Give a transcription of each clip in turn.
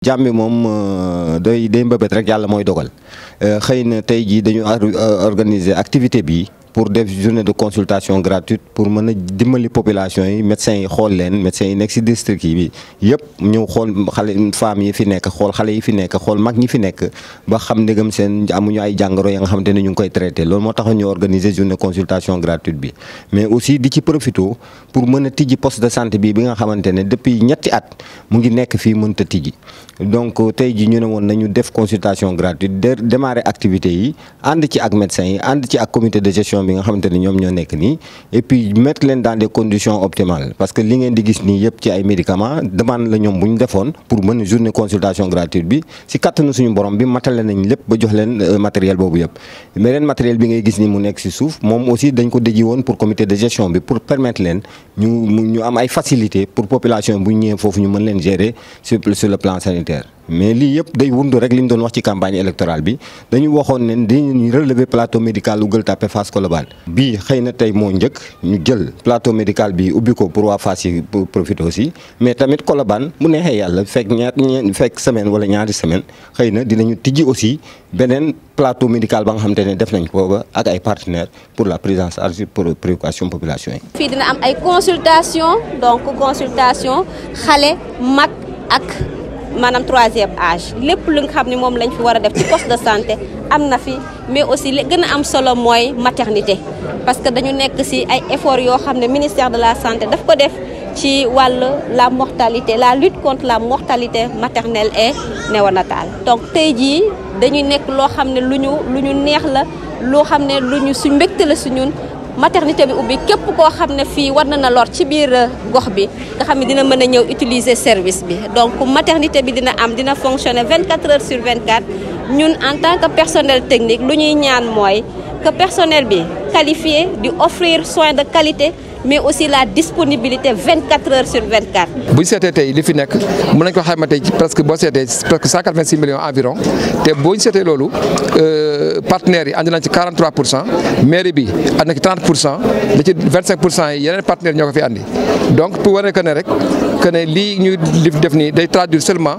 jàmm bi moom day day mbëbët rek yàlla mooy dogal xëy na tey jii dañu organiser activité bi pour def journée de consultation gratuite pour mën a dimbali population yi médecins yi xool leen médecins yi nekk ci district yi bi yëpp ñëw xool xale femmes yi fi nekk xool xale yi fi nekk xool mag ñi fi nekk ba xam ndegam seen amuñu ay jàngoro ya nga xamante ne ñu ngi koy traité loolu moo tax ñu organiser journée consultation gratuite bi mais aussi di ci profito pour mën a tijji poste de santé bi bi nga xamante ne depuis ñetti at mu ngi nekk fii mënta tijji donc tey ji ñu ne woon nañu def consultation gratuite de démarrer activité yi ànd ci ak médecins yi ànd ci ak comité de gestion bi nga xamante ne ñoom ñoo nekk nii et puis mettre leen dans des conditions optimales parce que li ngeen di gis nii yëpp ci ay médicaments demande la ñoom bu ñu defoon pour mën journée consultation gratuite bi si kattanu suñu borom bi matale nañ lépp ba jox leen matériel boobu yëpp beneen matériel bi ngay gis ni mu nekk si suuf moom aussi dañ ko déji woon pour comité de gestion bi pour permettre leen ñu ñu am ay facilité pour population bu ñu ñëwee foofu ñu mën leen gérer sur sur le plan sanitaire mais lii yëpp day wundu rek li ñu doon wax ci campagne électorale bi dañu waxoon ne dañuy relever plateau médical Gueule Tapée Fass Colobane bii xëy na tey moo njëkk ñu jël plateau médical bi ubbi ko pour waa Fass yi pour profiter aussi mais tamit Colobane mu neexee yàlla fekk ñaar fekk semaine wala ñaari semaine xëy na dinañu tijji aussi beneen plateau médical ba nga xamante ne def nañ ko ak ay partenaires pour la prise en charge pour préoccupation population yi. fii dina am ay consultation donc consultation xale mag ak. maanaam troisième âge lépp lu nga xam ne moom lañ fi war a def ci poste de santé am na fi mais aussi li gën a am solo mooy maternité parce que dañu nekk ci ay efforts yoo xam ne ministère de la santé daf ko def ci wàll la mortalité la lutte contre la mortalité maternelle et néonatale donc tey jii dañuy nekk loo xam ne lu ñu lu ñu neex la loo xam ne lu ñu suñ mbégte la su ñun maternité bi ubbi képp koo xam ne fii war na na lor ci biir gox bi nga xam ne dina mën a ñëw utiliser service bi donc maternité bi dina am dina fonctionner 24 heures sur 24 ñun en tant que personnel technique lu ñuy ñaan mooy que personnel bi qualifié di offrir soins de qualité mais aussi la disponibilité 24 heures sur 24. bu ñu seetee tey li fi nekk mën nañu ko xayma tey presque boo seetee presque 186 millions environ te boo ñu seetee loolu partenaires yi andi nañ ci 43 pour cent mairie bi andi na ci 30 pour cent da ci 25 pour cent yi yeneen partenaires ñoo ko fi andi donc pour wane que ne rek que ne lii ñu li def nii day traduire seulement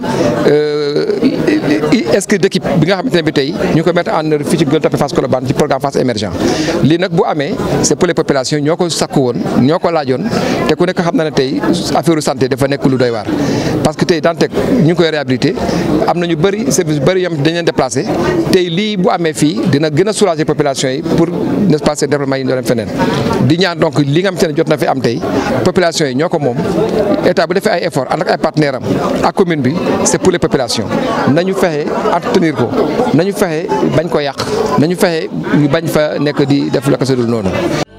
esprit d'équipe bi nga xamante ne bi tey ñu ngi ko mettre en œuvre fii ci Gueule Tapée Fass Colobane ci programme Fass émergent lii nag bu amee c'est pour les populations ñoo ko sakku woon ñoo ko laajoon te ku nekk xam na ne tey affaire santé dafa nekk lu doy waar parce que tey Dantec ñu ngi koy réhabilité am na ñu bëri service yu bëri yam dañ leen déplacé tey lii bu amee fii dina gën a soulager population yi pour n'est-ce pas développement yi ñu doon feneen di ñaan donc li nga xamante ne jot na fi am tey population yi ñoo ko moom état bu defee ay effort ànd ak ay partenaires am ak commune bi c'est pour les populations nañu fexe entretenir ko nañu fexe bañ ko yàq nañu fexe ñu bañ fa nekk di def la ko sa dul noonu